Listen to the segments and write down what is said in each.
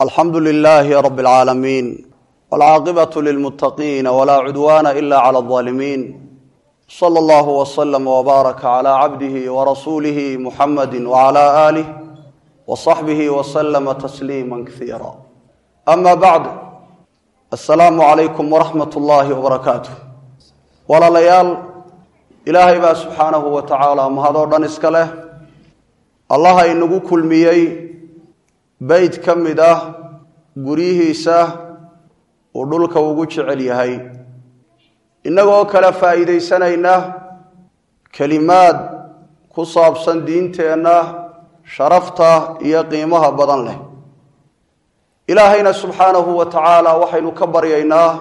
alxamdu lilaahi rab اlcaalamiin wاlcaaqibaة lilmuttaqiina wlaa cudwaana ila clى اظaalimiin slى اllah wslm wbaaraka clى cabdihi wrasuulihi muxamadi wclى aalih wصaxbihi wslma tasliima kasiira ama bacd asalaamu calaykum waraxmat اllahi wbarakaatu walaalayaal ilaahay baa subxaanahu wa tacaala mahadoo dhan iska leh allaha inagu kulmiyey beyt ka mid ah guryihiisa uu dhulka ugu jecel yahay innagoo kale faa'iidaysanayna kelimaad ku saabsan diinteenna sharafta iyo qiimaha badan leh ilaahayna subxaanahu wa tacaala waxaynu ka baryaynaa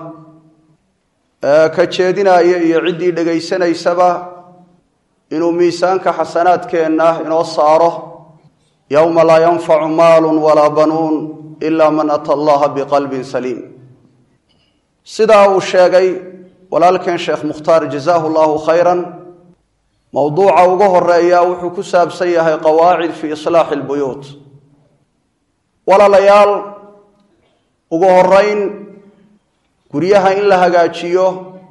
ka jeedinaya iyo ciddii dhegaysanaysaba inuu miisaanka xasanaadkeenna inoo saaro yowma laa yanfacu maalu walaa banuun ila man ata allaha biqalbin saliim sidaa uu sheegay walaalkeen sheekh mukhtaar jazaahu llahu khayran mowduuca ugu horeeya wuxuu ku saabsan yahay qawaacid fii islaaxi lbuyuut walaalayaal ugu horeyn guryaha in la hagaajiyo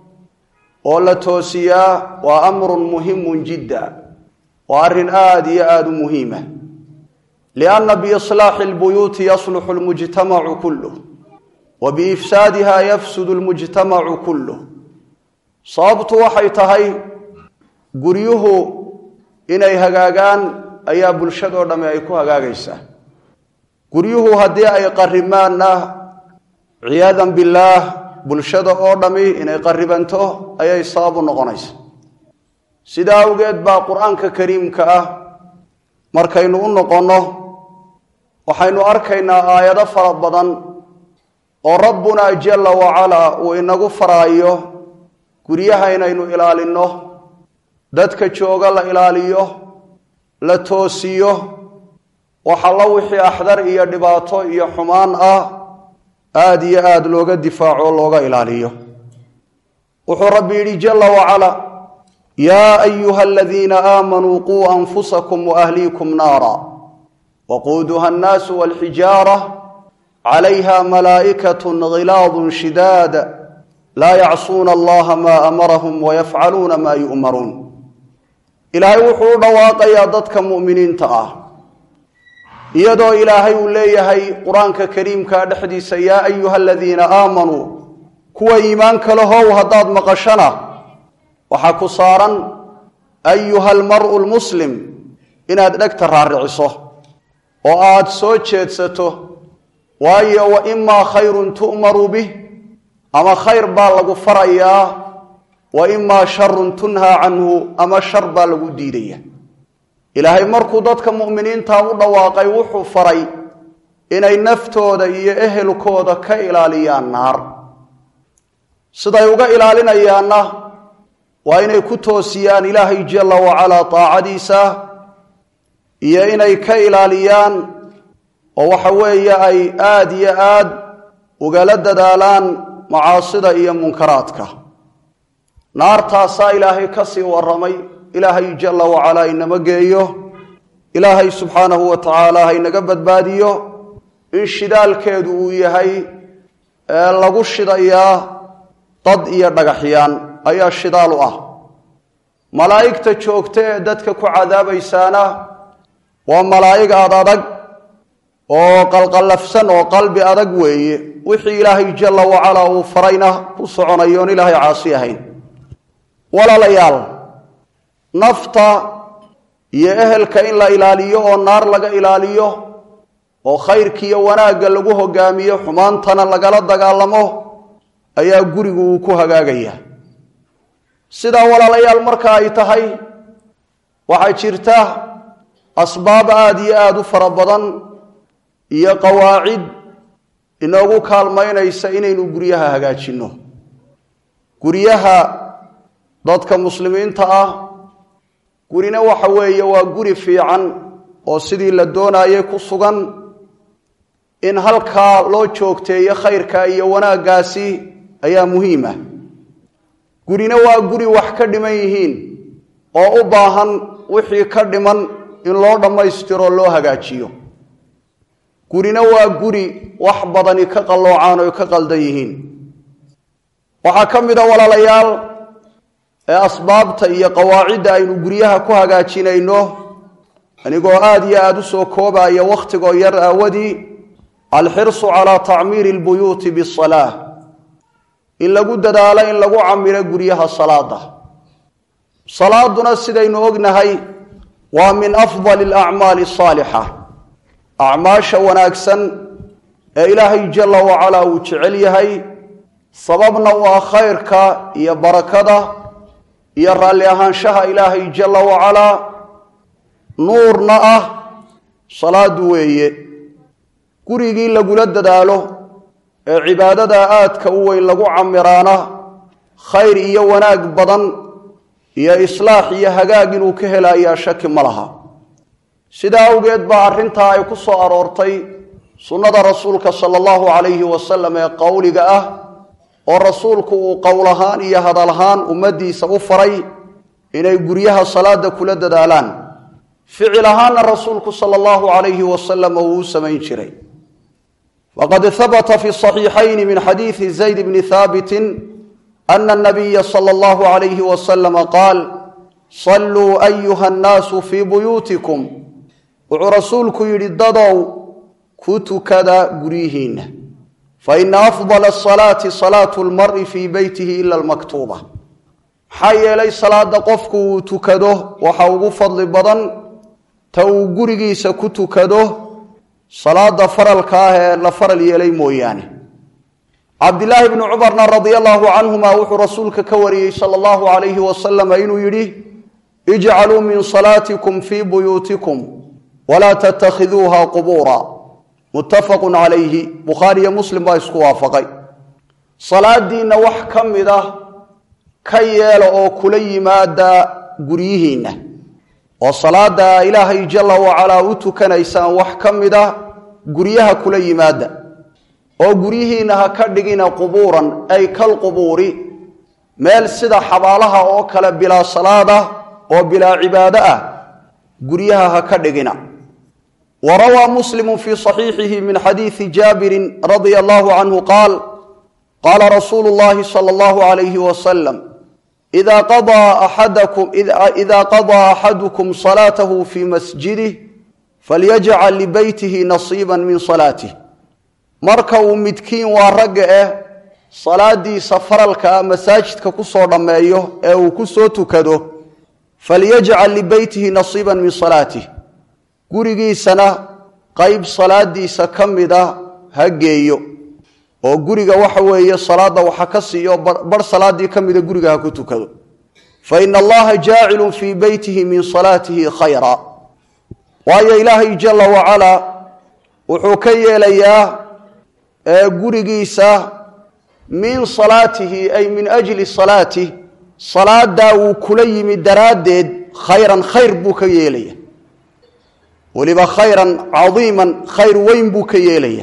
oo la toosiyaa waa amrun muhimun jidda waa arrin aada iyo aada u muhiima lianna biislaaxi lbuyuuti yasluxu lmujtamacu kulluh wa biifsaadiha yafsudu lmujtamacu kulluh sababtu waxay tahay guryuhu inay hagaagaan ayaa bulshadoo dhamme ay ku hagaagaysaa guryuhu haddii ay qarimaanna ciyaadan billaah bulshada oo dhammi inay qaribanto ayay sababu noqonaysa sidaa awgeed baa qur-aanka kariimka ah markaynu u noqonno waxaynu arkaynaa aayado fara badan oo rabbunaa jalla wacalaa uu inagu faraayo guryaha inaynu ilaalinno dadka jooga la ilaaliyo la toosiyo waxalla wixii axdar iyo dhibaato iyo xumaan ah aada iyo aada looga difaaco o looga ilaaliyo wuxuu rabbi yidhi jalla wacala yaa ayuha aladiina aamanuu quu anfusakum waahliikum naara waquuduha annaasu walxijaara calayha malaa'ikatun ghilaadun shidaad laa yacsuuna allaha maa amarahum wayafcaluuna maa yu'maruun ilaahay wuxuu u dhawaaqayaa dadka mu'miniinta ah iyadoo ilaahay uu leeyahay qur-aanka kariimka dhexdiisa yaa ayuha aladiina aamanuu kuwa iimaanka lahow haddaad maqashana waxaa ku saaran ayuha almar'u lmuslim inaad dhegta raariciso oo aad soo jeedsato waayo wa imaa khayrun tu'maru bih ama khayr baa lagu farayaa wa imaa sharun tunhaa canhu ama shar baa lagu diidaya ilaahay markuu dadka mu'miniinta u dhawaaqay wuxuu faray inay naftooda iyo ehelkooda ka ilaaliyaan naar siday uga ilaalinayaanna waa inay ku toosiyaan ilaahay jalla wacalaa taacadiisa iyo inay ka ilaaliyaan oo waxa weeye ay aada iyo aad ugala dadaalaan macaasida iyo munkaraadka naartaasaa ilaahay ka sii warramay ilaahay jalla wacalaa inama geeyo ilaahay subxaanahu wa tacaala haynaga badbaadiyo in shidaalkeedu uu yahay ee lagu shidayaa dad iyo dhagaxyaan ayaa shidaal u ah malaa'igta joogta ee dadka ku cadaabaysaana waa malaa'ig aad adag oo qalqallafsan oo qalbi adag weeye wixii ilaahay jalla wacalaa uu farayna ku soconayo on ilaahay caasi ahayn walaalayaal nafta iyo ehelka in la ilaaliyo oo naar laga ilaaliyo oo khayrkiiyo wanaagga lagu hogaamiyo xumaantana lagala dagaalamo ayaa gurigu uu ku hagaagaya sidaa walaalayaal marka ay tahay waxaa jirta asbaab aada iyo aada u fara badan iyo qawaacid inoogu kaalmaynaysa inaynu guryaha hagaajinno guryaha dadka muslimiinta ah gurina waxa weeye waa guri fiican oo sidii la doonayay ku sugan in halkaa loo joogteeyo khayrka iyo wanaaggaasi ayaa muhiim ah gurina waa guri wax ka dhiman yihiin oo u baahan wixii ka dhiman in loo dhammaystiro loo hagaajiyo gurina waa guri wax badani ka qalloocaan oy ka qaldan yihiin waxaa ka mid a walaalayaal ee asbaabta iyo qawaacidda aynu guryaha ku hagaajinayno anigoo aada iyo aada u soo koobaya wakhtigoo yar aawadii alxirsu calaa tacmiiri lbuyuuti bisalaa in lagu dadaalo in lagu camiro guryaha salaada salaaduna sidaynu ognahay waa min afdali alacmaali asaalixa acmaasha wanaagsan ee ilaahay jalla wacalaa uu jecel yahay sababna waa khayrka iyo barakada iyo raalli ahaanshaha ilaahay jalla wacalaa nuurna ah salaadu weeye gurigii lagula dadaalo ee cibaadada aadka u weyn lagu camiraana khayr iyo wanaag badan iyo islaax iyo hagaag inuu ka helayaa shaki ma laha sidaa awgeed baa arrintaa ay ku soo aroortay sunnada rasuulka sala allahu calayhi wasalam ee qowliga ah oo rasuulku uu qowl ahaan iyo hadal ahaan ummaddiisa u faray inay guryaha salaada kula dadaalaan ficil ahaanna rasuulku sala allahu calayhi wasalam uu u samayn jiray waqad habata fi saxiixayni min xadiidi zayd bni haabitin ana anabiya sala allahu calayhi wasalama qaal salluu ayuha annaasu fii buyuutikum wuxuu rasuulku yidhi dadow ku tukada guryihiinna faina afdala asalaati salaatu lmari fii beytihi ila almaktuuba maxaa yeelay salaada qofku uu tukado waxa ugu fadli badan ta uu gurigiisa ku tukado salaada faralka ah ee la faral yeelay mooyaane cabdilaahi bni cumarna radia allahu canhuma wuxuu rasuulka ka wariyey sala allahu calayhi wasalama inuu yidhi ijcaluu min salaatikum fii buyuutikum walaa tattakhiduuha qubuura muttafaqun calayhi bukhaariyo muslim baa isku waafaqay salaadiinna wax ka mid ah ka yeela oo kula yimaada guryihiinna oo salaada ilaahay jalla wacalaa u tukanaysaan wax ka mid ah guryaha kula yimaada oo guryihiinna ha ka dhigina qubuuran ay kalqubuuri meel sida xabaalaha oo kale bilaa salaad ah oo bilaa cibaado ah guryaha ha ka dhigina wa rawaa muslimu fii saxiixihi min xadiidi jaabirin radia allahu canhu qaal qaala rasuulu llahi sala allahu alayhi wasalam ida qadaa axadakum ida qadaa axadukum salaatahu fii masjidih falyajcal libeytihi nasiiba min salaatih marka uu midkiin waa ragga eh salaadiisa faralka ah masaajidka kusoo dhammeeyo ee uu ku soo tukado falyajcal libeytihi nasiiba min salaatih gurigiisana qeyb salaadiisa ka mid a ha geeyo oo guriga waxa weeye salaada waxa ka siiyo bar salaadii ka mida guriga ha ku tukado fa ina allaha jaacilun fii beytihi min salaatihi khayra waayo ilaahay jalla wacalaa wuxuu ka yeelayaa gurigiisa min salaatihi ay min ajli salaatih salaadaa wuu kula yimi daraaddeed khayran khayr buu ka yeelaya weliba khayran cadiiman khayr weyn buu ka yeelaya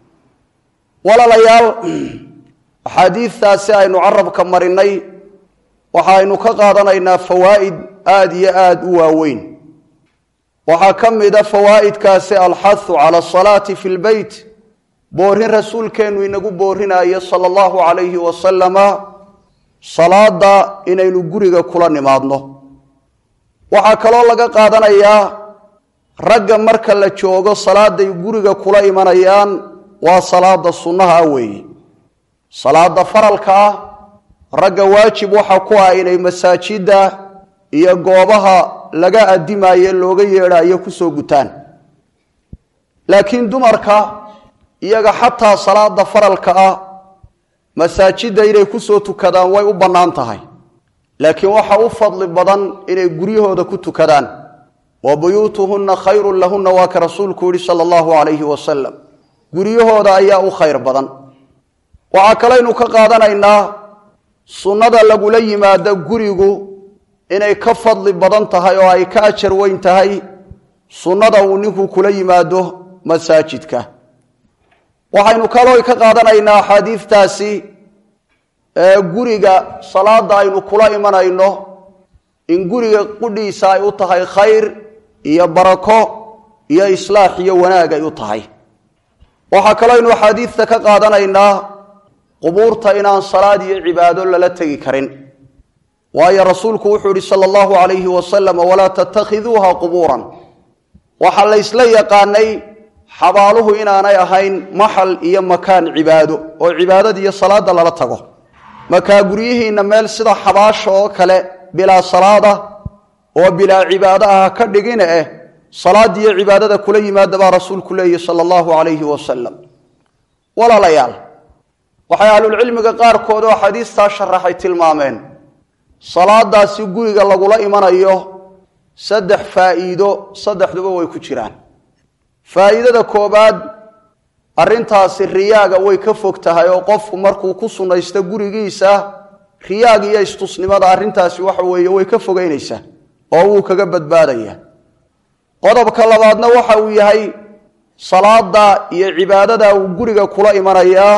walaalayaal axaadiidtaasi aynu carabka marinay waxaaynu ka qaadanaynaa fawaa'id aada iyo aada u waaweyn waxaa ka mid a fawaa'idkaasi alxathu cala asalaati fi lbeyt boorin rasuulkeennu inagu boorinayo sala allahu calayhi wasalama salaada inaynu guriga kula nimaadno waxaa kaloo laga qaadanayaa ragga marka la joogo salaaday guriga kula imanayaan waa salaada sunnaha ah weeye salaada faralka ah ragga waajib waxa ku ah inay masaajidda iyo goobaha laga adimayo looga yeedhayo kusoo gutaan laakiin dumarka iyaga xataa salaada faralka ah masaajidda inay kusoo tukadaan way u bannaan tahay laakiin waxa u fadli badan inay guryahooda ku tukadaan wa buyuutuhunna khayrun lahunna waa ka rasuulku yihi sala allahu calayhi wasalam guryahooda ayaa u khayr badan waxaa kalaynu ka qaadanaynaa sunnada lagula yimaado gurigu inay ka fadli badan tahay oo ay ka ajar weyn tahay sunnada uu ninku kula yimaado masaajidka waxaynu kaloo ka qaadanaynaa axaadiidtaasi guriga salaada aynu kula imanayno in guriga qudhiisa ay u tahay khayr iyo barako iyo islaax iyo wanaag ay u tahay waxaa kaloo aynu axaadiidta ka qaadanaynaa qubuurta inaan salaad iyo cibaado lala tegi karin waayo rasuulku wuxuu yihi sala allahu calayhi wasalam walaa tattakhiduuha qubuuran waxaa la ysla yaqaanay xabaaluhu inaanay ahayn maxal iyo makaan cibaado oo cibaadada iyo salaada lala tago makaa guryihiinna meel sida xabaasha oo kale bilaa salaada oo bilaa cibaado ah ka dhigina eh salaada iyo cibaadada kula yimaada baa rasuulku leeyihi sala allahu calayhi wasalam walaalayaal waxay ahlulcilmiga qaarkood oo xadiistaa sharaxay tilmaameen salaadaasi guriga lagula imanayo saddex faa'iido saddexduba way ku jiraan faa'iidada koobaad arrintaasi riyaaga way ka fog tahay oo qofku markuu ku sunnaysto gurigiisa riyaaga iyo istusnimada arrintaasi waxa weeye way ka fogeynaysaa oo wuu kaga badbaadaya qodobka labaadna waxa uu yahay salaada iyo cibaadada uu guriga kula imanayaa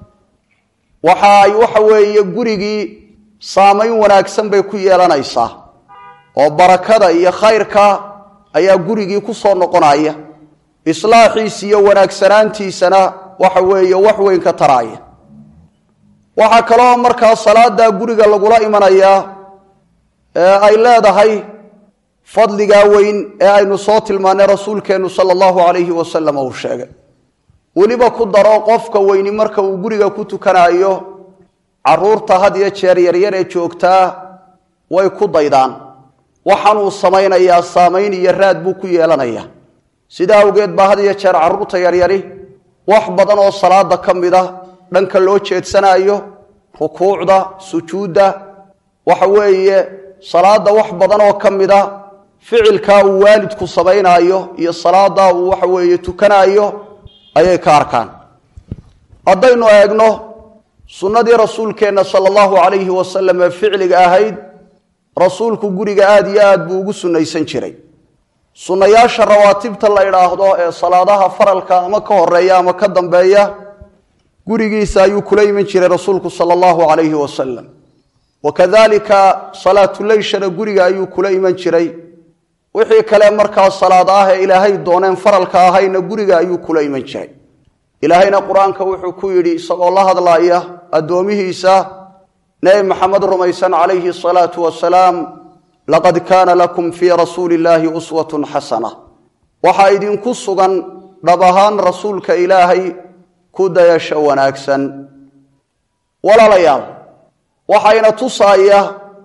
waxa ay waxa weeye gurigii saamayn wanaagsan bay ku yeelanaysaa oo barakada iyo khayrka ayaa gurigii ku soo noqonaya islaaxiisa iyo wanaagsanaantiisana waxa weeye wax weyn ka taraaya waxaa kaloo markaa salaada guriga lagula imanayaa ee ay leedahay fadligaa weyn ee aynu soo tilmaanay rasuulkeennu sala allahu calayhi wasalam uu sheegay weliba ku daro qofka weyni marka uu guriga ku tukanaayo caruurta had iyo jeer yaryar ee joogtaa way ku daydaan waxaanuu samaynayaa saamayn iyo raad buu ku yeelanayaa sidaa awgeed baa had iyo jeer carruurta yaryari wax badan oo salaada ka mid a dhanka loo jeedsanaayo rukuucda sujuudda waxa weeye salaada wax badan oo ka mid a ficilkaa uu waalidku samaynaayo iyo salaadaa uu waxa weeye tukanaayo ayay ka arkaan haddaynu eegno sunnadii rasuulkeenna sala allahu calayhi wasalam ee ficliga ahayd rasuulku guriga aada iyo aad buu ugu sunnaysan jiray sunnayaasha rawaatibta la idhaahdo ee salaadaha faralka ama ka horeeya ama ka dambeeya gurigiisa ayuu kula iman jiray rasuulku sala allahu calayhi wasalam wa kadalika salaatuleyshana guriga ayuu kula iman jiray wixii kale markaa salaad ah ee ilaahay dooneen faralka ahayna guriga ayuu kula iman jiray ilaahayna qur-aanka wuxuu ku yidhi isagoo la hadlaaya addoomihiisa nebi maxamed rumaysan calayhi asalaatu wasalaam laqad kaana lakum fii rasuuli illaahi uswatun xasana waxaa idinku sugan dhab ahaan rasuulka ilaahay ku dayasho wanaagsan walaalayaal waxayna tusaaya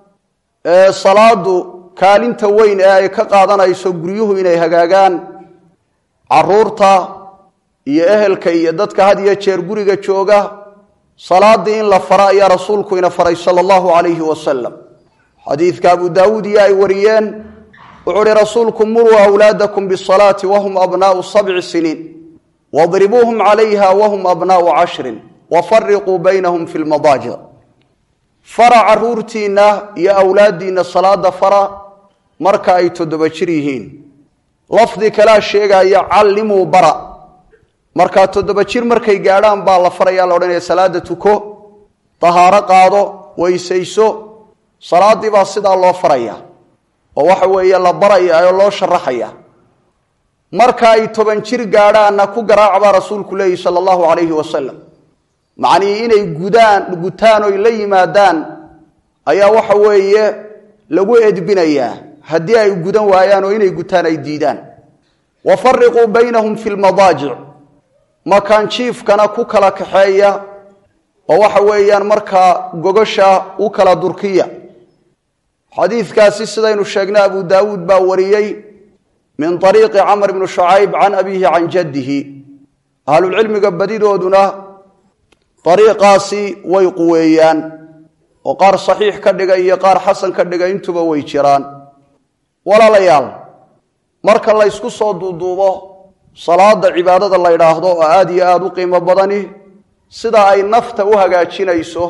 salaadu kaalinta weyn ee ay ka qaadanayso guryuhu inay hagaagaan caruurta iyo ehelka iyo dadka had iyo jeer guriga jooga salaadii in la fara ayaa rasuulku ina faray sala allahu calayhi wasalam xadiidka abu daawuud iyo ay wariyeen wuxuu uhi rasuulku muruu awlaadakum bisalaati wahum abnaau sabci siniin wadribuuhum calayha wahum abnaau cashrin wafariquu baynahum fi lmadaajic fara caruurtiinna iyo awlaaddiinna salaada fara marka ay toddoba jir yihiin lafdi kalaa sheegaya callimuu bara markaa toddoba jir markay gaadhaan baa la farayaa la odhanaya salaada tuko dahaaro qaado weysayso salaaddii baa sidaa loo faraya oo waxa weeye la baraya oo loo sharaxaya marka ay toban jir gaadhaanna ku garaaca baa rasuulku leeyihi sala allahu calayhi wasalam macnihii inay gudaan gutaan oy la yimaadaan ayaa waxa weeye lagu edbinayaa haddii ay gudan waayaan oo inay gutaan ay diidaan wa fariquu baynahum fi lmadaajic makaan jiifkana ku kala kaxeeya oo waxa weeyaan markaa gogosha u kala durkiya xadiidkaasi sidaynu sheegnay abu daawuud baa wariyey min ariiqi camr bni shucayb can abiihi can jaddihi ahlulcilmiga badidooduna ariiqaasi way quweeyaan oo qaar saxiix ka dhiga iyo qaar xasan ka dhiga intuba way jiraan walaalayaal marka laysku soo duuduubo salaada cibaadada la ydhaahdo oo aada iyo aada u qiimo badani sida ay nafta u hagaajinayso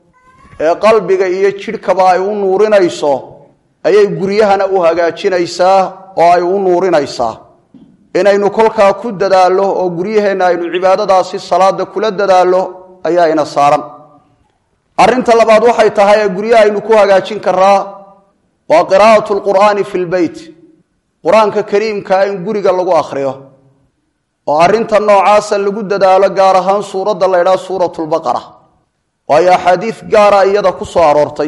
ee qalbiga iyo jidhkaba ay u nuurinayso ayay guryahana u hagaajinaysaa oo ay u nuurinaysaa inaynu kolkaa ku dadaallo oo guryaheenna aynu cibaadadaasi salaada kula dadaallo ayaa ina saaran arrinta labaad waxay tahay ee guryaha aynu ku hagaajin karaa waa qiraa'atu lqur'aani fi lbeyt qur-aanka kariimkaa in guriga lagu akhriyo oo arrinta noocaasa lagu dadaalo gaar ahaan suuradda la ydhaha suurat lbaqara waayo axaadiid gaara iyada ku soo aroortay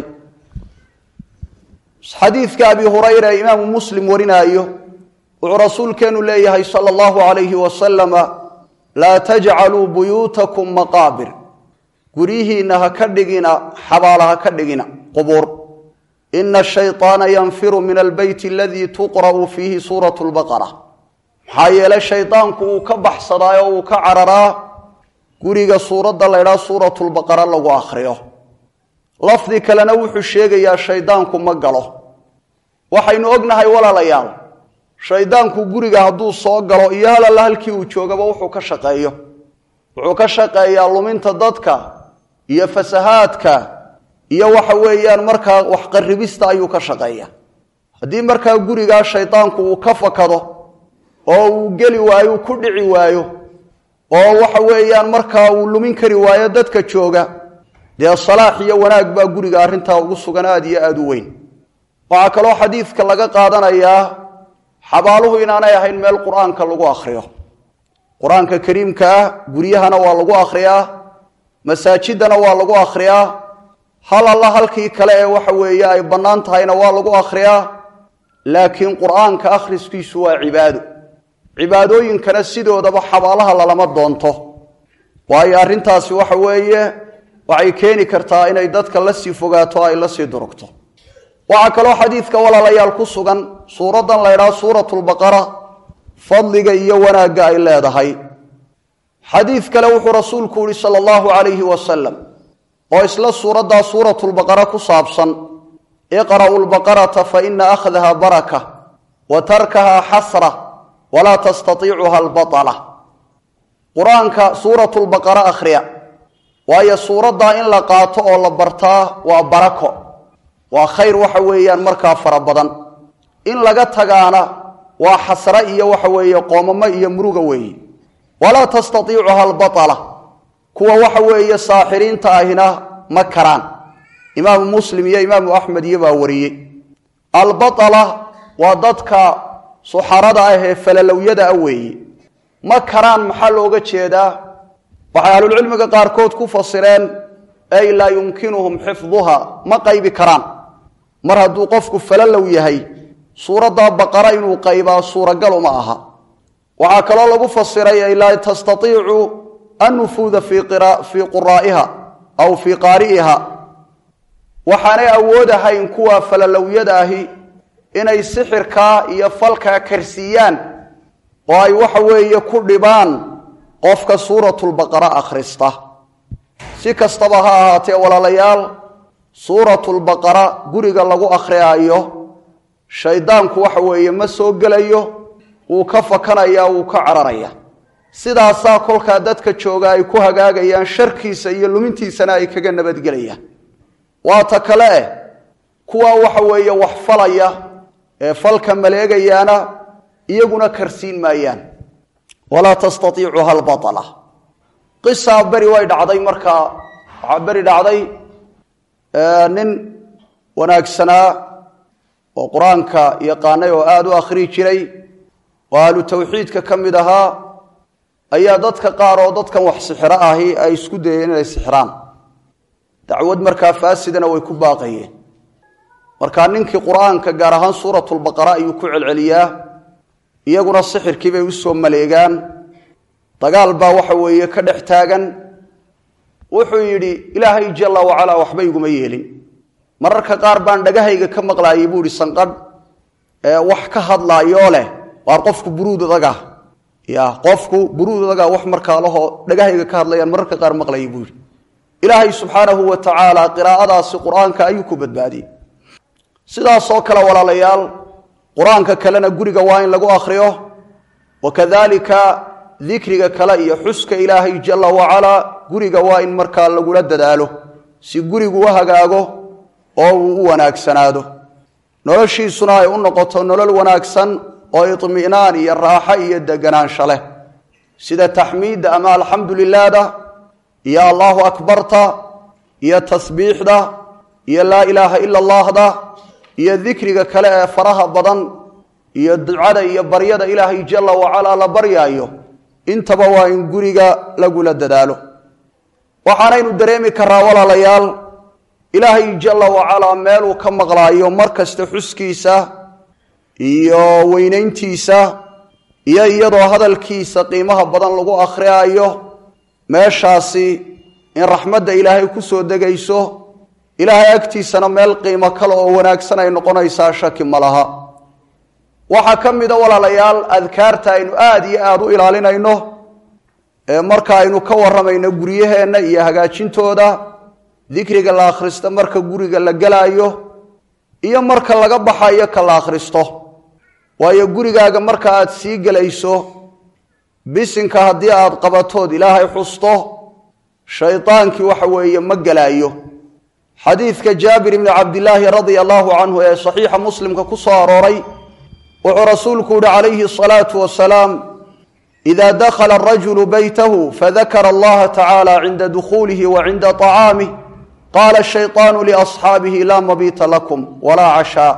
xadiidka abi hurayra ee imaamu muslim warinaayo wuxuu rasuulkeenu leeyahay sala allahu calayhi wasalama laa tajcaluu buyuutakum maqaabir guryihiinna ha ka dhigina xabaala ha ka dhigina qubuur ina ashayطaana yanfiru min albeyt aladii tuqra'u fiihi suuratu lbaqara maxaa yeele shaydaanku uu ka baxsadaa oo uu ka cararaa guriga suuradda la ydhaha suuratu lbaqara lagu akhriyo lafdi kalena wuxuu sheegayaa shaydaanku ma galo waxaynu ognahay walaalayaal shaydaanku guriga hadduu soo galo iyo halalla halkii uu joogaba wuxuu ka shaqeeyo wuxuu ka shaqeeyaa luminta dadka iyo fasahaadka iyo waxa weeyaan markaa waxqaribista ayuu ka shaqeeya haddii markaa gurigaa shaydaanku uu ka fakado oo uu geli waayo uu ku dhici waayo oo waxa weeyaan markaa uu lumin kari waayo dadka jooga dee salaax iyo wanaag baa guriga arrintaa ugu sugan aada iyo aada u weyn waxaa kaloo xadiidka laga qaadanayaa xabaaluhu inaanay ahayn meel qur-aanka lagu akhriyo qur-aanka kariimka ah guryahana waa lagu akhriyaa masaajidana waa lagu akhriyaa hal alla halkii kale ee waxa weeye ay bannaan tahayna waa lagu akhriyaa laakiin qur-aanka akhriskiisu waa cibaado cibaadooyinkana sidoodaba xabaalaha lalama doonto waayo arrintaasi waxa weeye waxay keeni kartaa inay dadka la sii fogaato ay la sii durugto waxaa kaloo xadiidka walaalayaal ku sugan suuraddan la ydhaha suuratu lbaqara fadliga iyo wanaagga ay leedahay xadiid kale wuxuu rasuulku yihi sala allahu calayhi wasalam oo isla suuraddaa suuratu lbaqara ku saabsan iqra'u lbaqarata fa ina akhdaha baraka wa tarkaha xasra walaa tastatiicuha albaala qur-aanka suuratu lbaqara akhriya waayo suuraddaa in la qaato oo la bartaa waa barako waa khayr waxa weeyaan markaa fara badan in laga tagaana waa xasre iyo waxa weeye qoomamo iyo muruga weeye walaa tastatiicuha albaala kuwa waxa weeye saaxiriinta ahina ma karaan imaamu muslim iyo imaamu axmed iyo baa wariyey albaala waa dadka suxarada ah ee falalowyada ah weeye ma karaan maxaa looga jeedaa waxay ahlulcilmiga qaarkood ku fasireen ay laa yumkinuhum xifduha ma qaybi karaan mar hadduu qofku falalow yahay suuradda baqara inuu qaybaa suuragal uma aha waxaa kaloo lagu fasiray ay laa tastaiicu annufuuda fii quraa'iha aw fii qaari'iha waxaanay awoodahayn kuwa falalowyada ahi inay sixirkaa iyo falkaa karsiiyaan oo ay waxa weeye ku dhibaan qofka suuratulbaqara akhrista si kastaba ha ahaatee walaalayaal suuratulbaqara guriga lagu akhriyaayo shaydaanku waxa weeye ma soo gelayo wuu ka fakanaya wuu ka cararaya sidaasaa kolkaa dadka jooga ay ku hagaagayaan sharkiisa iyo lumintiisana ay kaga nabadgelayaan waa ta kale eh kuwa waxa weeye wax falaya ee falka maleegayaana iyaguna karsiin maayaan walaa tastaiicuha albaala qisaa beri way dhacday markaa waxaa beri dhacday nin wanaagsanaa oo qur-aanka yaqaanay oo aada u akhrii jiray oo ahlu tawxiidka ka mid ahaa ayaa dadka qaar oo dadkan wax sixiro ahi ay isku dayeen inay sixiraan dacwad markaa faasidana way ku baaqayeen markaa ninkii qur-aanka gaar ahaan suuratulbaqara ayuu ku celceliyaa iyaguna sixirkii bay usoo maleegaan dagaal baa waxa weeye ka dhex taagan wuxuu yidhi ilaahay jalla wacalaa waxba iguma yeelin mararka qaar baan dhagahayga ka maqlaayay buu ihi sanqadh wax ka hadlaayoo leh waar qofku buruud adaga ya qofku buruud adaga wax markaa lahoo dhagahayga ka hadlayaan mararka qaar maqlayay buu yidhi ilaahay subxaanahu wa tacaala qiraa'adaasi qur-aanka ayuu ku badbaadiyey sidaasoo kale walaalayaal qur-aanka kalena guriga waa in lagu akhriyo wa kadalika dikriga kale iyo xuska ilaahay jalla wacalaa guriga waa in markaa lagula dadaalo si gurigu u hagaago oo uu u wanaagsanaado noloshiisuna ay u noqoto nolol wanaagsan oo idmi'naan iyo raaxo iyo deganaansho leh sida taxmiidda ama alxamdu lilaahda iyo allaahu akbarta iyo tasbiixda iyo laa ilaaha ila allahda iyo dikriga kale ee faraha badan iyo ducada iyo baryada ilaahay jalla wacalaa la baryaayo intaba waa in guriga lagula dadaalo waxaanaynu dareemi karaa walaalayaal ilaahay jalla wacalaa meeluu ka maqlaayo mar kasta xuskiisa iyo weynayntiisa iyo iyadoo hadalkiisa qiimaha badan lagu akhriyaayo meeshaasi in raxmadda ilaahay ku soo degayso ilaahay agtiisana meel qiimo kale oo wanaagsan ay noqonaysaa shaki ma laha waxaa ka mida walaalayaal adkaarta aynu aada iyo aada u ilaalinayno ee marka aynu ka warramayno guryaheenna iyo hagaajintooda dikriga la akhristo marka guriga la gelaayo iyo marka laga baxayo ka la akhristo waayo gurigaaga marka aad sii gelayso bisinka haddii aad qabatood ilaahay xusto shaydaankii waxa weeye ma gelaayo xadiidka jaabir ibni cabdilaahi radia allahu canhu ee saxiixa muslimka ku soo arooray wuxuu rasuulku yihi calayhi asalaatu wasalaam ida dakhala arajulu beytahu fadakara allaha tacaala cinda dukhuulihi wa cinda طacaamih qaala shayطaanu liasxaabihi laa mabiita lakum walaa cashaa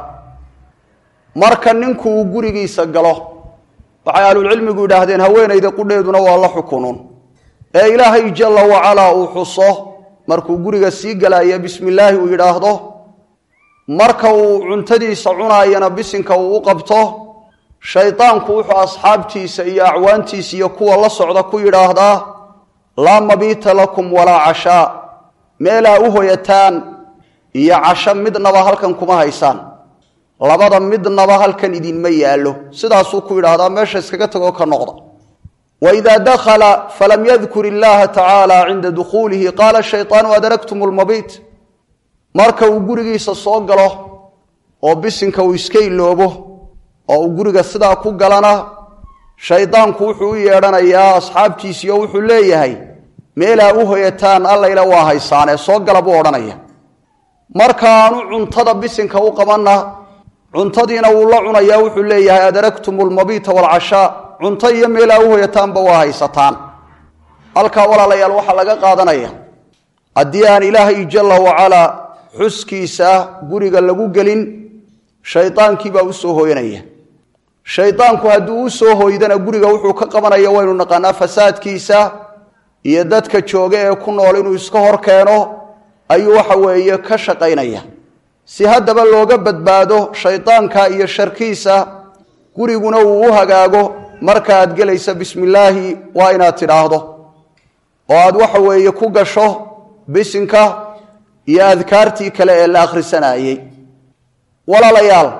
marka ninku uu gurigiisa galo waxay ahlulcilmigu yidhaahdeen haweenayda qudheeduna waa la xukunun ee ilaahay jalla wacalaa uu xuso markuu guriga sii galaya bismi illaahi uu yidhaahdo marka uu cuntadiisa cunaayana bisinka uu u qabto shaydaanku wuxuu asxaabtiisa iyo acwaantiisa iyo kuwa la socda ku yidhaahdaa laa mabiita lakum walaa cashaa meelaa u hoyataan iyo casho midnaba halkan kuma haysaan labada midnaba halkan idinma yaallo sidaasuu ku yidhaahdaa meesha iskaga tagoo ka noqda waidaa dakhala falam yadkur illaha tacaala cinda dukhuulihi qaala shayطaanu adraktum lmabiit marka uu gurigiisa soo galo oo bisinka uu iska iloobo oo uu guriga sidaa ku galana shaydaanku wuxuu u yeedhanayaa asxaabtiisiio wuxuu leeyahay meelaa u hoyataan allayla waa haysaanee soo gala buu odhanaya markaanu cuntada bisinka u qabanna cuntadiina wuu la cunayaa wuxuu leeyahay adraktum lmabiita waalcashaa cunto iyo meelaa u hoyataanba waa haysataan halkaa walaalayaal waxaa laga qaadanaya haddii aan ilaahay jalla wacalaa xuskiisa guriga lagu gelin shaydaankiibaa u soo hooyanaya shaydaanku haddii u soo hooydana guriga wuxuu ka qabanaya waynu naqaanaa fasaadkiisa iyo dadka jooga ee ku nool inuu iska hor keeno ayuu waxa weeye ka shaqaynaya si haddaba looga badbaado shaydaanka iyo sharkiisa guriguna uu u hagaago marka aad gelaysa bismi illaahi waa inaad tidhaahdo oo aad waxa weeye ku gasho bisinka iyo adkaartii kale ee la akhrisanayey walaalayaal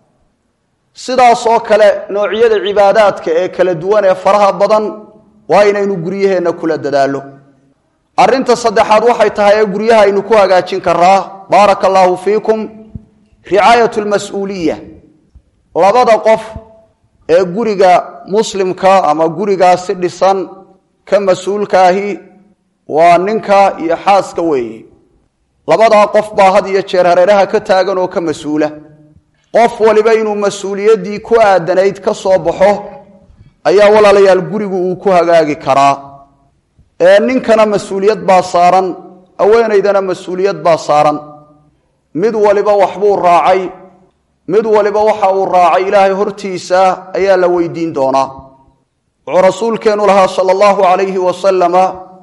sidaasoo kale noocyada cibaadaadka ee kala duwan ee faraha badan waa inaynu guryaheenna kula dadaallo arrinta saddexaad waxay tahay ee guryaha aynu ku hagaajin karaa baaraka allaahu fiikum ricaayat lmas-uuliya labada qof ee guriga muslimka ama gurigaasi dhisan ka mas-uulkaahi waa ninka iyo xaaska weeye labadaa qof baa had iyo jeer hareeraha ka taagan oo ka mas-uula qof waliba inuu mas-uuliyaddii ku aadanayd ka soo baxo ayaa walaalayaal gurigu uu ku hagaagi karaa ee ninkana mas-uuliyad baa saaran haweenaydana mas-uuliyad baa saaran mid waliba waxbuu raacay mid waliba waxa uu raacay ilaahay hortiisa ayaa la weydiin doonaa wuxuu rasuulkeenu lahaa sala allahu calayhi wasalama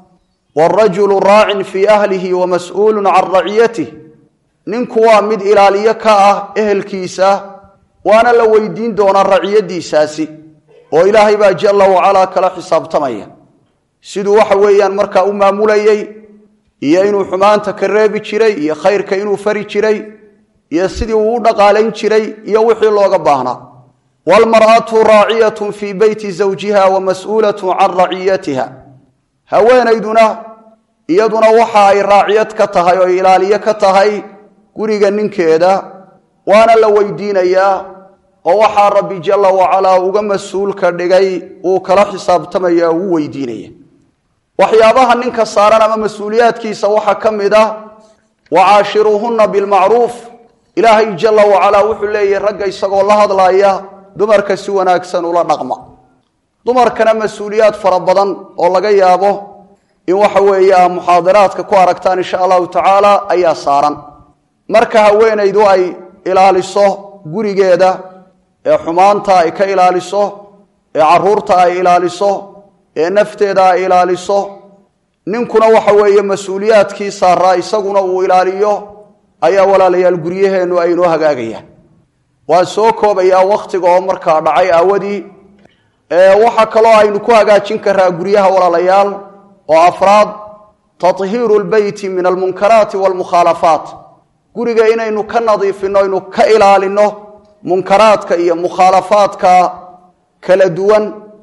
wrajulu raacin fii ahlihi wa mas-uulun can raciyatih ninku waa mid ilaaliyo ka ah ehelkiisa waana la weydiin doonaa raciyadiisaasi oo ilaahay baa jalla wacalaa kala xisaabtamaya siduu waxa weeyaan markaa u maamulayey iyo inuu xumaanta ka reebi jiray iyo khayrka inuu fari jiray iyo sidii uu u dhaqaalayn jiray iyo wixii looga baahnaa waalmar'atu raaciyatun fii beyti zawjiha wa mas-uulatun can raciyatiha haweenayduna iyaduna waxa ay raaciyad ka tahay oo ilaaliyo ka tahay guriga ninkeeda waana la weydiinayaa oo waxaa rabbi jalla wacalaa uga mas-uulka dhigay uu kala xisaabtamaya uu weydiinaya waxyaabaha ninka saaran ama mas-uuliyaadkiisa waxaa ka mid ah wacaashiruuhunna bilmacruuf ilaahay jalla wacalaa wuxuu leeyahy ragga isagoo la hadlaaya dumarka si wanaagsan ula dhaqma dumarkana mas-uuliyaad fara badan oo laga yaabo in waxa weeye a muxaadaraadka ku aragtaan insha allahu tacaala ayaa saaran marka haweenaydu ay ilaaliso gurigeeda ee xumaanta ay ka ilaaliso ee caruurta ay ilaaliso ee nafteeda ay ilaaliso ninkuna waxa weeye mas-uuliyaadkii saaraa isaguna uu ilaaliyo ayaa walaalayaal guryaheennu ay inoo hagaagayaan waan soo koobayaa wakhtiga oo markaa dhacay aawadii waxaa kaloo aynu ku hagaajin karaa guryaha walaalayaal oo afraad tahiiru lbeyti min almunkaraati walmukhaalafaat guriga inaynu ka nadiifino aynu ka ilaalino munkaraadka iyo mukhaalafaadka kala duwan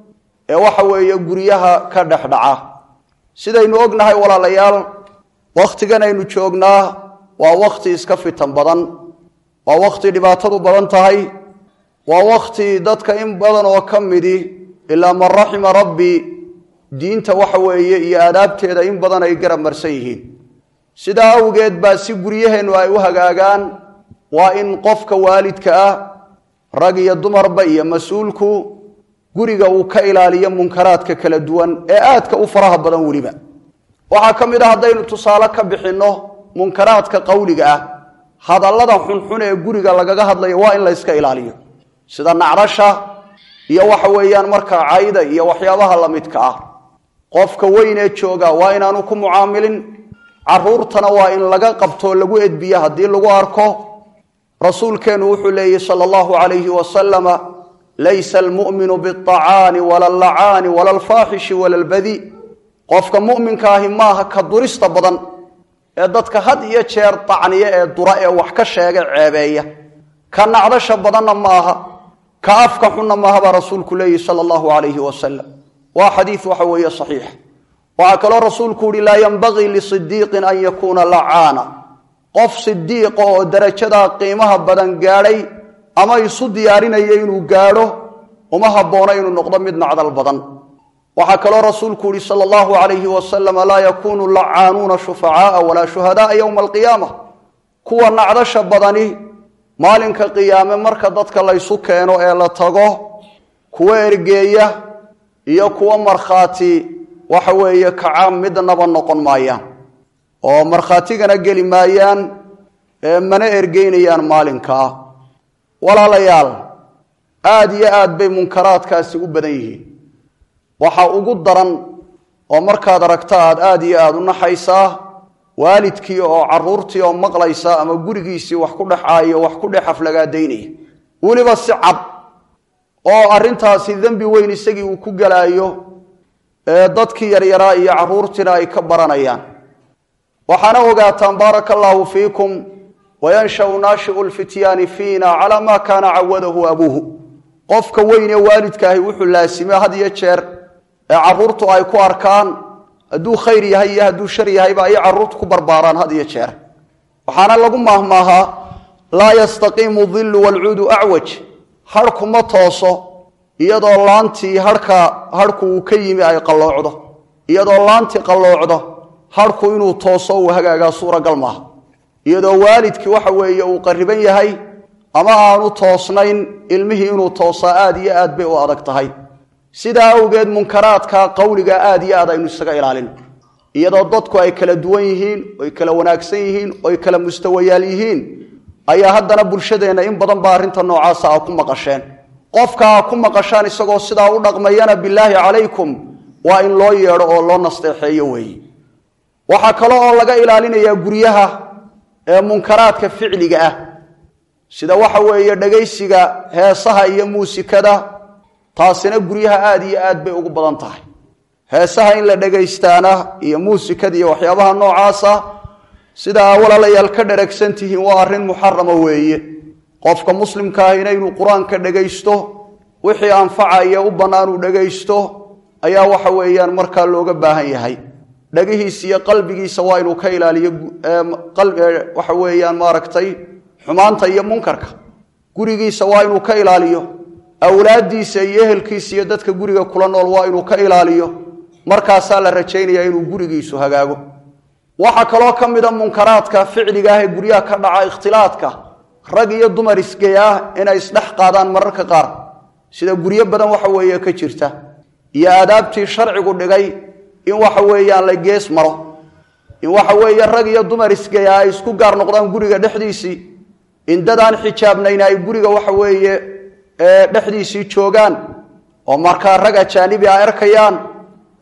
ee waxa weeye guryaha ka dhex dhaca sidaynu ognahay walaalayaal wakhtigan aynu joognaa waa wakhti iska fitan badan waa wakhti dhibaatadu badan tahay waa wakhti dadka in badan oo ka midi ilaa man raxima rabbi diinta waxa weeye iyo aadaabteeda in badan ay garab marsan yihiin sidaa awgeed baa si guryaheennu ay u hagaagaan waa in qofka waalidka ah rag iyo dumarba iyo mas-uulku guriga uu ka ilaaliyo munkaraadka kala duwan ee aadka u faraha badan weliba waxaa ka mid a haddaynu tusaale ka bixinno munkaraadka qowliga ah hadallada xunxun ee guriga lagaga hadlayo waa in la yska ilaaliyo sida nacdasha iyo waxa weeyaan markaa cayda iyo waxyaabaha la midka ah qofka weyn ee jooga waa inaanu ku mucaamilin caruurtana waa in laga qabtoo lagu edbiyo haddii lagu arko rasuulkeennu wuxuu leeyihi sala allahu calayhi wasalama laysa almu'minu biacaani wala allacaani wala alfaaxishi wala albadi qofka mu'minka ahi maaha ka durista badan ee dadka had iyo jeer dacniya ee dura ee wax ka sheega ceebeeya ka nacdasha badanna ma aha ka afka xunna maaha baa rasuulku leeyihi sala allahu calayhi wasalam waa xadiid waxa weeye saxiix waxaa kaloo rasuulku yihi laa yenbagii lisidiiqin an yakuuna lacaana qof sidiiqa oo darajadaa qiimaha badan gaadhay ama isu diyaarinaya inuu gaadho uma habboona inuu noqdo mid nacdal badan waxaa kaloo rasuulku yihi sala allahu calayhi wasalam laa yakuunu lacaanuuna shufacaaa walaa shuhadaaa yowma alqiyaama kuwa nacdasha badani maalinka qiyaame marka dadka laysu keeno ee la tago kuwa ergeeya iyo kuwa markhaati waxa weeye kacaam midnaba noqon maayaan oo markhaatigana geli maayaan mana ergeynayaan maalinkaa walaalayaal aada iyo aad bay munkaraadkaasi u badan yihiin waxa ugu daran oo markaad aragto aad aada iyo aada u naxaysaa waalidkii oo caruurtii oo maqlaysa ama gurigiisii wax ku dhexaayo wax ku dhex aflagaadaynaya weliba si cad oo arrintaasi dembi weyn isagii uu ku gelaayo ee dadkii yaryaraa iyo caruurtiina ay ka baranayaan waxaana ogaataan baaraka allaahu fiikum wayanshau naashiu lfityaani fiina calaa maa kaana cawadahu abuuhu qofka weyn ee waalidkaahi wuxuu laasime had iyo jeer ee caruurtu ay ku arkaan hadduu khayr yahay iyo hadduu shar yahayba ay caruurtu ku barbaaraan had iyo jeer waxaana lagu maahmaahaa laa yastaqiimu dillu walcuudu acwaj harhku ma tooso iyadoo laantii harhka harhku uu ka yimi ay qalloocdo iyadoo laantii qalloocdo harhku inuu tooso uu hagaagaa suuragal maaha iyadoo waalidkii waxa weeye uu qariban yahay ama aanu toosnayn ilmihii inuu toosaa aad iyo aad bay u adag tahay sidaa awgeed munkaraadka qowliga aad iyo aad aynu isaga ilaalin iyadoo dadku ay kala duwan yihiin oy kala wanaagsan yihiin oy kala mustawayaal yihiin ayaa haddana bulshadeenna in badan baa arrinta noocaasa a ku maqasheen qofka a ku maqashaan isagoo sidaa u dhaqmayana bilaahi calaykum waa in loo yeedho oo loo nasteexeeyo weeye waxaa kale oo laga ilaalinayaa guryaha ee munkaraadka ficliga ah sida waxa weeye dhegaysiga heesaha iyo muusikada taasina guryaha aada iyo aad bay ugu badan tahay heesaha in la dhegaystaana iyo muusikada iyo waxyaabaha noocaasa sidaa walaalayaal ka dheragsan tihiin waa arrin muxarama weeye qofka muslimka ahina inuu qur-aanka dhegaysto wixii anfacaya u bannaan uu dhegaysto ayaa waxa weeyaan markaa looga baahan yahay dhagihiisa iyo qalbigiisa waa inuu ka ilaaliyo waxa weeyaan maaragtay xumaanta iyo munkarka gurigiisa waa inuu ka ilaaliyo awlaaddiisa iyo ehelkiisa iyo dadka guriga kula nool waa inuu ka ilaaliyo markaasaa la rajaynayaa inuu gurigiisu hagaago waxaa kaloo ka mida munkaraadka ficliga ah ee guryaha ka dhaca ikhtilaadka rag iyo dumar isgeyaa inay isdhex qaadaan mararka qaar sida guryo badan waxa weeye ka jirta iyo aadaabtii sharcigu dhigay in waxa weeyaan la gees maro in waxa weeye rag iyo dumar isgeyaa ay isku gaar noqdaan guriga dhexdiisii in dadaan xijaabnayn ay guriga waxa weeye dhexdiisii joogaan oo markaa rag ajaanibi a arkayaan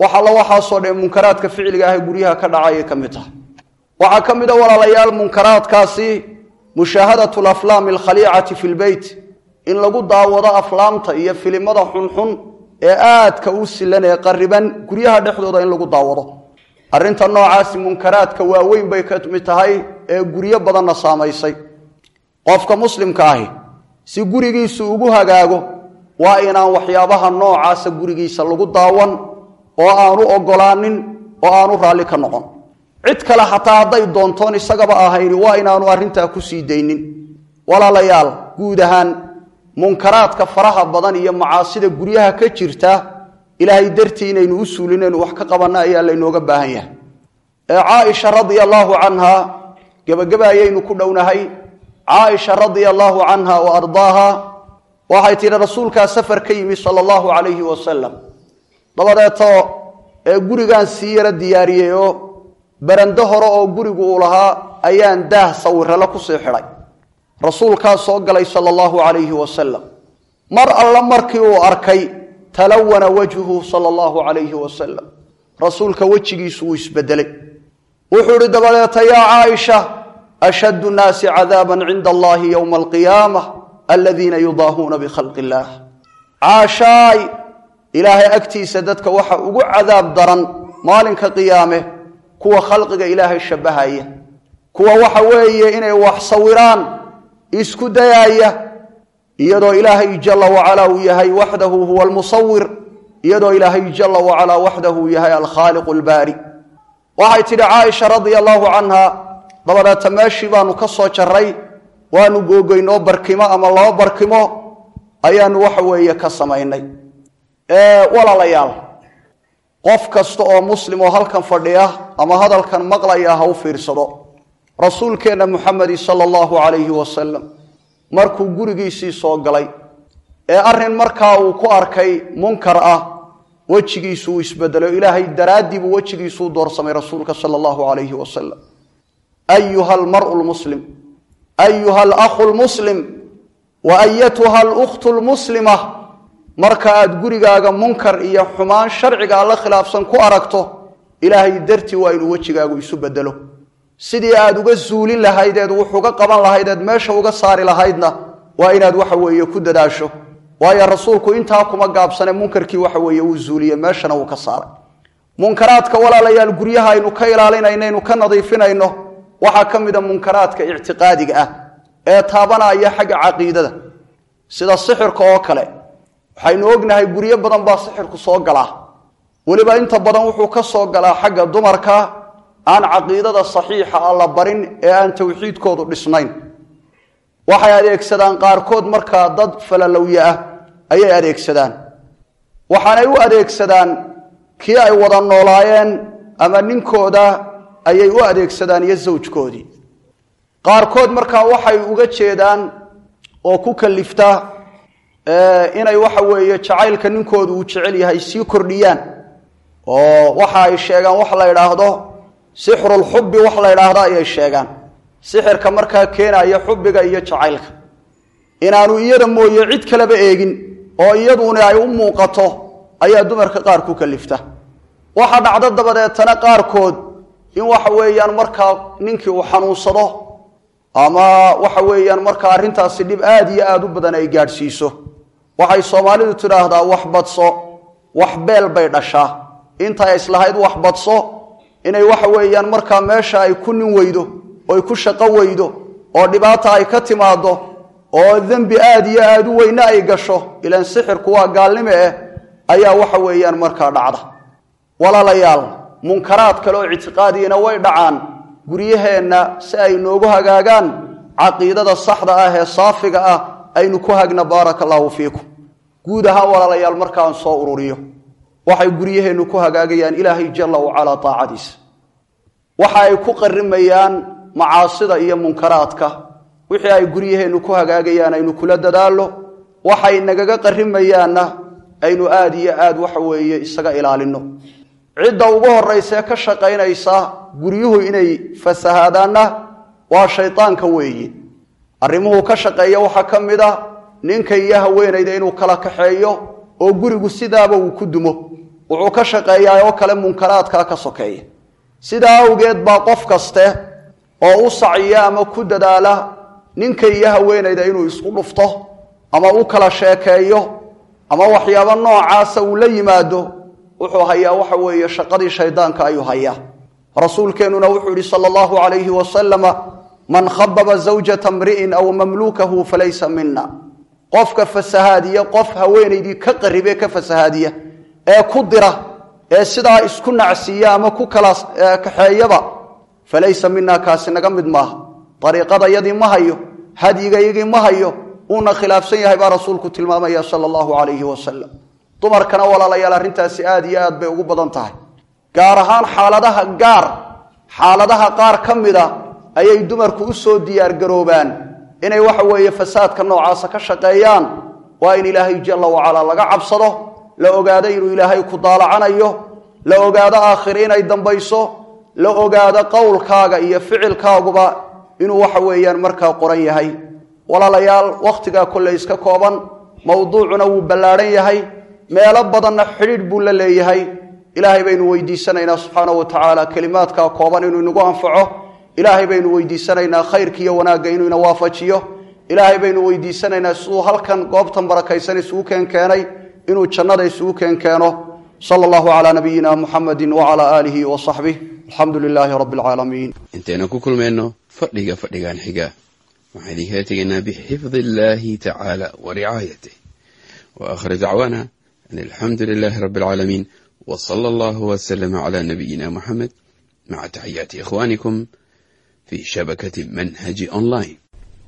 wax alla waxaasoo dhan munkaraadka ficliga ah ee guryaha ka dhacayay ka mid tahay waxaa ka mid a walaalayaal munkaraadkaasi mushaahadatu alaflaami alkhaliicati fi lbeyt in lagu daawado aflaamta iyo filimada xunxun ee aadka u silan ee qariban guryaha dhexdooda in lagu daawado arrinta noocaasi munkaraadka waaweyn bay ka mid tahay ee guryo badanna saamaysay qofka muslimka ahi si gurigiisu ugu hagaago waa inaan waxyaabaha noocaasa gurigiisa lagu daawan oo aanu ogolaanin oo aanu raalli ka noqon cid kale xataa hadday doontoon isagaba ahayni waa inaanu arrintaa ku sii daynin walaalayaal guud ahaan munkaraadka faraha badan iyo macaasida guryaha ka jirta ilaahay dartii inaynu u suulinaynu wax ka qabanna ayaa laynooga baahan yahay ee caaisha radia allaahu canha gebageba ayaynu ku dhownahay caaisha radia allaahu canha wa ardaaha waxay tidhi rasuulkaa safar ka yimi sala allahu calayhi wasalam dabadeeto ee gurigaan sii yaro diyaariyey oo barando hore oo gurigu uu lahaa ayaan daah sawirale kusii xidhay rasuulkaa soo galay sala allahu calayhi wasalam mar alla markii uu arkay talawana wajhuhu sala allahu calayhi wasalam rasuulka wejigiisu wuu isbedelay wuxuu ihi dabadeeta yaa caaisha ashaddu nnaasi cadaaban cinda allahi yowma alqiyaama aladiina yudaahuuna bikhalqi illaah caashaay ilaahay agtiisa dadka waxa ugu cadaab daran maalinka qiyaame kuwa khalqiga ilaahay shabbahaya kuwa waxa weeye inay wax sawiraan isku dayaaya iyadoo ilaahay jala wacalaa uu yahay waxdahu huwa almusawir iyadoo ilaahay jala wacalaa waxdahu yahay alkhaaliqu albaari waxay tidhi caaisha radia allaahu canha dabadeeta meeshii baanu ka soo jarray waanu googoynoo barkimo ama laba barkimo ayaanu waxa weeye ka samaynay walaalayaal qof kasta oo muslim oo halkan fadhiya ama hadalkan maqlaya ha u fiirsado rasuulkeenna muxamedi sala allahu calayhi wasalam markuu gurigiisii soo galay ee arrin markaa uu ku arkay munkar ah wejigiisu uu isbedelo ilaahay daraaddii buu wejigiisuu doorsamay rasuulka sala allahu calayhi wasalam ayuha almaru lmuslim ayuha alakhu lmuslim wa ayatuha alukhtu lmuslima marka aad gurigaaga munkar iyo xumaan sharciga alla khilaafsan ku aragto ilaahay dartii waa inuu wejigaagu isu bedelo sidii aad uga zuulin lahaydeed wuxuga qaban lahaydeed meesha uga saari lahaydna waa inaad waxa weeye ku dadaasho waayo rasuulku intaa kuma gaabsane munkarkii waxa weeye uu zuuliye meeshana uu ka saaray munkaraadka walaalayaal guryaha aynu ka ilaalinayno aynu ka nadiifinayno waxaa ka mida munkaraadka ictiqaadiga ah ee taabanaya xagga caqiidada sida sixirka oo kale waxaynu ognahay guryo badan baa sixirku soo galaa weliba inta badan wuxuu ka soo galaa xagga dumarka aan caqiidada saxiixa a la barin ee aan tawxiidkoodu dhisnayn waxay adeegsadaan qaarkood markaa dad falalowye ah ayay adeegsadaan waxaanay u adeegsadaan kii ay wada noolaayeen ama ninkooda ayay u adeegsadaan iyo zawjkoodii qaarkood markaa waxay uga jeedaan oo ku kalifta inay waxa weeye jacaylka ninkoodu uu jecel yahay sii kordhiyaan oo waxa ay sheegaan wax la idhaahdo sixrulxubbi wax la idhaahdo ayay sheegaan sixirka markaa keenaya xubbiga iyo jacaylka inaanu iyada mooye cid kaleba eegin oo iyaduna ay u muuqato ayaa dumarka qaar ku kalifta waxa dhacdo dabadeetana qaarkood in waxa weeyaan markaa ninkii uu xanuunsado ama waxa weeyaan markaa arrintaasi dhib aad iyo aada u badan ay gaadhsiiso waxay soomaalidu tidhaahdaa wax badso wax beel bay dhashaa intay islahayd wax badso inay waxa weeyaan markaa meesha ay ku nin weydo oy ku shaqo weydo oo dhibaata ay ka timaado oo dembi aad iyo aada u weyne ay gasho ilaan sixirku waa gaalnimo eh ayaa waxa weeyaan markaa dhacda walaalayaal munkaraad kale oo ictiqaadiyana way dhacaan guryaheenna si ay noogu hagaagaan caqiidada saxda ah ee saafiga ah aynu ku hagna baaraka allaahu fiikum guud ahaan walaalayaal markaan soo ururiyo waxay guryaheennu ku hagaagayaan ilaahay jalla wacalaa taacadiisa waxa ay ku qarimayaan macaasida iyo munkaraadka wixii ay guryaheennu ku hagaagayaan aynu kula dadaallo waxay nagaga qarimayaanna aynu aada iyo aad waxa weeye isaga ilaalinno cidda ugu horraysee ka shaqaynaysa guryuhu inay fasahaadaanna waa shaydaanka weeye arrimuhu ka shaqeeya waxaa ka mid a ninka iyo haweenayda inuu kala kaxeeyo oo gurigu sidaaba uu ku dumo wuxuu ka shaqeeyaa oo kale munkaraadkaa ka sokeeya sidaa awgeed baa qof kaste oo u sacya ama ku dadaala ninka iyo haweenayda inuu isku dhufto ama u kala sheekeeyo ama waxyaabo noocaasa uu la yimaado wuxuu hayaa waxa weeye shaqadii shaydaanka ayuu hayaa rasuulkeennuna wuxuu yihi sala allahu calayhi wasalama man khababa zawjata mri'in aw mamluukahu falaysa mina qofka fasahaadiya qof haweenaydii ka qaribe ka fasahaadiya ee ku dira ee sidaa isku nacsiiya ama ku kala kaxeeyaba falaysa mina kaasi naga mid maaha ariiqadayadii ma hayo hadyigayagii ma hayo uuna khilaafsan yahay baa rasuulku tilmaamaya sala allahu calayhi wasalam dumarkana walaalayaal arrintaasi aada iyo aad bay ugu badan tahay gaar ahaan xaaladaha gaar xaaladaha qaar ka mid a ayay dumarku u soo diyaargaroobaan inay waxa weeye fasaadka noocaasa ka shaqeeyaan waa in ilaahay jalla wacalaa laga cabsado la ogaado inuu ilaahay ku daalacanayo la ogaado aakhir inay dambayso la ogaado qowlkaaga iyo ficilkaaguba inuu waxa weeyaan markaa qoran yahay walaalayaal wakhtigaa kolley iska kooban mowduucuna wuu ballaadhan yahay meelo badanna xidhiidh buu la leeyahay ilaahay baynu weydiisanaynaa subxaana wa tacaala kelimaadkaa kooban inuu inagu anfaco ilaahay baynu weydiisanaynaa khayrka iyo wanaagga inuu ina waafajiyo ilaahay baynu weydiisanaynaa siduu halkan goobtan barakaysan isugu keenkeenay inuu jannada isugu keenkeeno sala allahu calaa nabiyina muxamedi wacalaa aalihi wa saxbih alxamdu lilaahi rabbi alcaalamiin intaynu ku kulmayno fadhiga fadhigan xiga waxaan idinkala tegaynaa bixifdi illaahi tacaala wa ricaayatih wa aakhir dacwaana an alxamdu lilaahi rabbi alcaalamiin wa sala allahu wasalama calaa nabiyina muxamed maca taxiyaati ikhwaanikum fi shabakati manhaji online